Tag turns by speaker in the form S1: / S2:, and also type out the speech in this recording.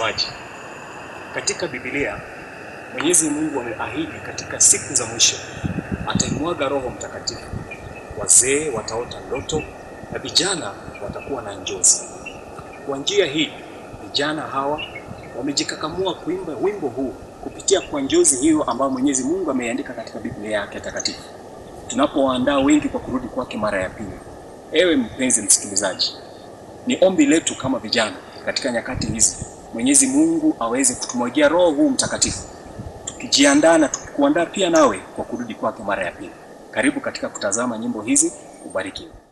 S1: mtazamaji, katika Biblia Mwenyezi Mungu ameahidi katika siku za mwisho ataimwaga Roho Mtakatifu. Wazee wataota ndoto na vijana watakuwa na njozi. Kwa njia hii vijana hawa wamejikakamua kuimba wimbo huu kupitia kwa njozi hiyo ambayo Mwenyezi Mungu ameiandika katika Biblia yake takatifu, tunapowaandaa wengi kwa kurudi kwake mara ya pili. Ewe mpenzi msikilizaji, ni ombi letu kama vijana katika nyakati hizi, Mwenyezi Mungu aweze kutumwagia Roho huu Mtakatifu, tukijiandaa na tukikuandaa pia nawe kwa kurudi kwake mara ya pili. Karibu katika kutazama nyimbo hizi, ubarikiwe.